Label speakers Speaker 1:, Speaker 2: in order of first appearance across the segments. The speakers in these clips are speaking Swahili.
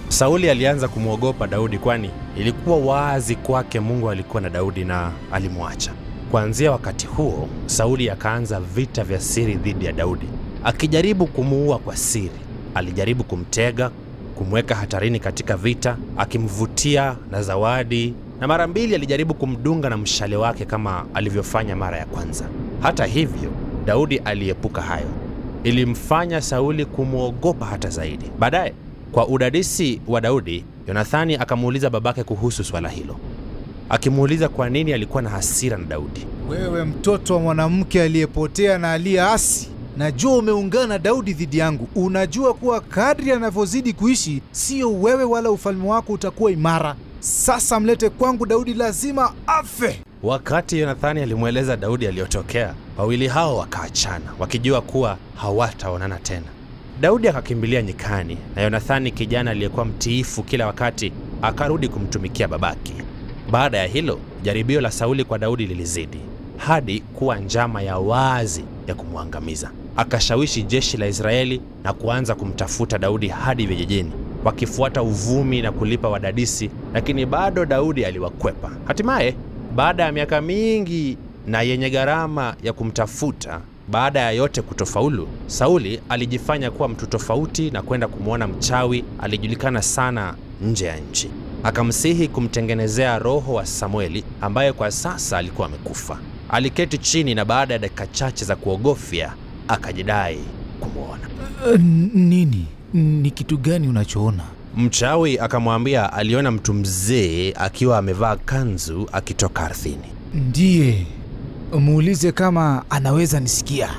Speaker 1: Sauli alianza kumwogopa Daudi, kwani ilikuwa wazi kwake Mungu alikuwa na Daudi na alimwacha. Kuanzia wakati huo, Sauli akaanza vita vya siri dhidi ya Daudi, akijaribu kumuua kwa siri. Alijaribu kumtega, kumweka hatarini katika vita, akimvutia na zawadi, na mara mbili alijaribu kumdunga na mshale wake kama alivyofanya mara ya kwanza. Hata hivyo, Daudi aliepuka hayo. Ilimfanya Sauli kumwogopa hata zaidi. Baadaye, kwa udadisi wa Daudi, Yonathani akamuuliza babake kuhusu swala hilo, akimuuliza kwa nini alikuwa na hasira na Daudi.
Speaker 2: Wewe mtoto wa mwanamke aliyepotea na aliyeasi, najua umeungana na Daudi dhidi yangu. Unajua kuwa kadri anavyozidi kuishi, sio wewe wala ufalme wako utakuwa imara. Sasa mlete kwangu Daudi, lazima afe.
Speaker 1: Wakati Yonathani alimweleza Daudi aliyotokea, wawili hao wakaachana, wakijua kuwa hawataonana tena. Daudi akakimbilia nyikani, na Yonathani, kijana aliyekuwa mtiifu kila wakati, akarudi kumtumikia babake. Baada ya hilo, jaribio la Sauli kwa Daudi lilizidi hadi kuwa njama ya wazi ya kumwangamiza. Akashawishi jeshi la Israeli na kuanza kumtafuta Daudi hadi vijijini, wakifuata uvumi na kulipa wadadisi, lakini bado Daudi aliwakwepa. Hatimaye, baada ya miaka mingi na yenye gharama ya kumtafuta, baada ya yote kutofaulu, Sauli alijifanya kuwa mtu tofauti na kwenda kumwona mchawi alijulikana sana nje ya nchi. Akamsihi kumtengenezea roho wa Samueli ambaye kwa sasa alikuwa amekufa. Aliketi chini na baada ya dakika chache za kuogofya akajidai kumwona.
Speaker 2: Uh, nini? Ni kitu gani unachoona?
Speaker 1: Mchawi akamwambia aliona mtu mzee akiwa amevaa kanzu akitoka ardhini.
Speaker 2: Ndiye, muulize kama anaweza nisikia.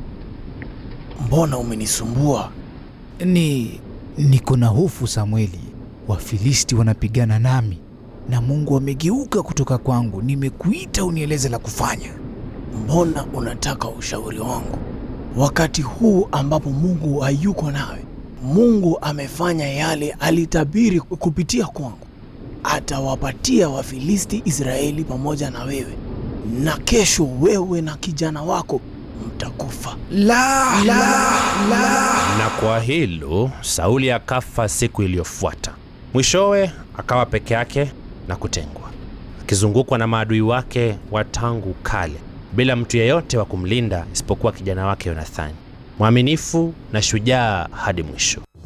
Speaker 3: Mbona umenisumbua?
Speaker 2: Ni niko na hofu Samueli, Wafilisti wanapigana nami na Mungu amegeuka kutoka kwangu. Nimekuita unieleze la kufanya.
Speaker 3: Mbona unataka ushauri wangu wakati huu ambapo Mungu hayuko nawe? Mungu amefanya yale alitabiri kupitia kwangu, atawapatia Wafilisti Israeli pamoja na wewe, na kesho wewe na kijana wako mtakufa.
Speaker 2: La, la, la.
Speaker 1: Na kwa hilo Sauli akafa siku iliyofuata. Mwishowe akawa peke yake na kutengwa, akizungukwa na maadui wake wa tangu kale, bila mtu yeyote wa kumlinda isipokuwa kijana wake Yonathani, mwaminifu na shujaa hadi mwisho.